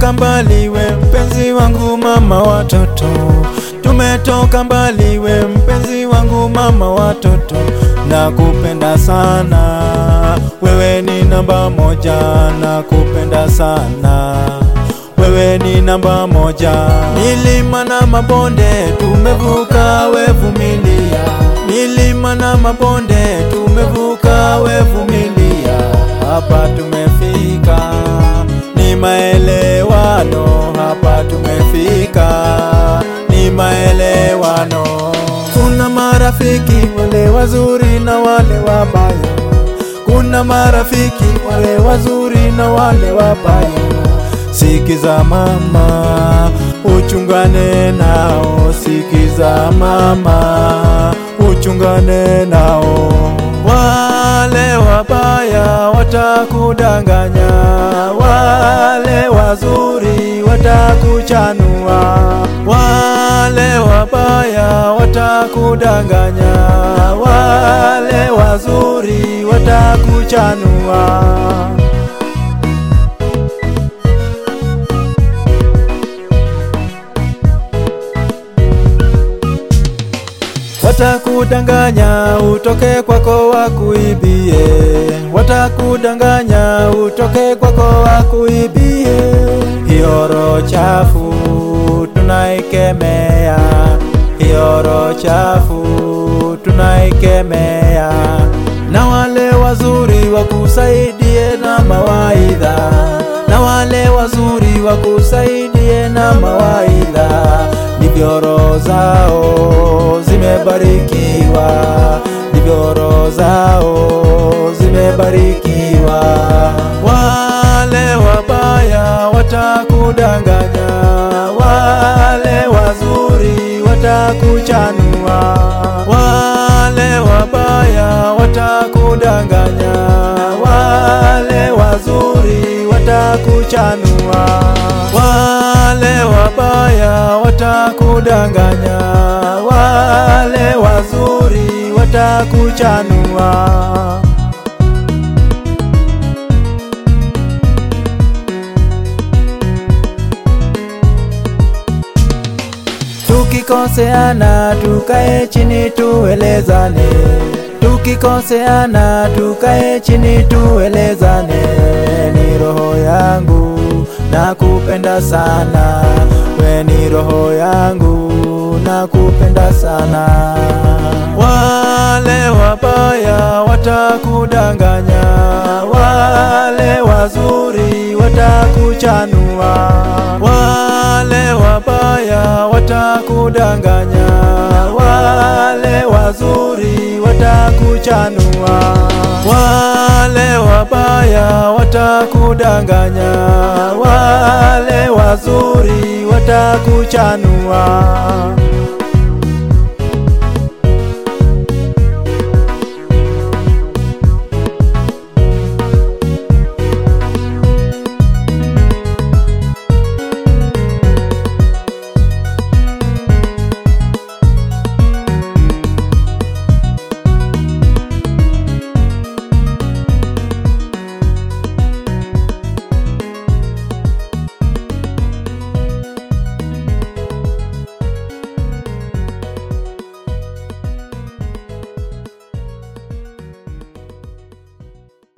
tumetoka mbali we mpenzi wangu mama watoto tumetoka mbali we mpenzi wangu mama watoto nakupenda sana wewe ni namba moja nakupenda sana wewe ni namba moja milima na mabonde tumevuka wevumilia milima na mabonde tumevuka wevumilia hapa tumefika ni maelewano hapa tumefika ni maelewano kuna marafiki wale wazuri na wale wabaya kuna marafiki wale wazuri na wale wabaya sikiza mama uchungane nao sikiza mama uchungane nao wale wabaya watakudanganya wale wazuri watakuchanua wale wabaya watakudanganya wale wazuri watakuchanua Watakudanganya utoke kwako wakuibie, watakudanganya utoke kwako wakuibie. Hiyo roho chafu tunaikemea, hiyo roho chafu tunaikemea, na wale wazuri wakusaidie na mawaidha, na wale wazuri wakusaidie na mawaidha, ndivyo roho zao zimebarikiwa, ndivyo roho zao zimebarikiwa. Wale wabaya watakudanganya, wale wazuri watakuchanua, wale wabaya watakudanganya, wale wazuri watakuchanua, wale wabaya watakudanganya, wale wazuri watakuchanua. Tukikoseana tukae chini tuelezane, tukikoseana tukae chini tuelezane. Ni roho yangu nakupenda sana, we ni roho yangu nakupenda sana. Wale wabaya watakudanganya, wale wazuri watakuchanua, wale wabaya watakudanganya, wale wazuri watakuchanua, wale wabaya watakudanganya, wale wazuri watakuchanua.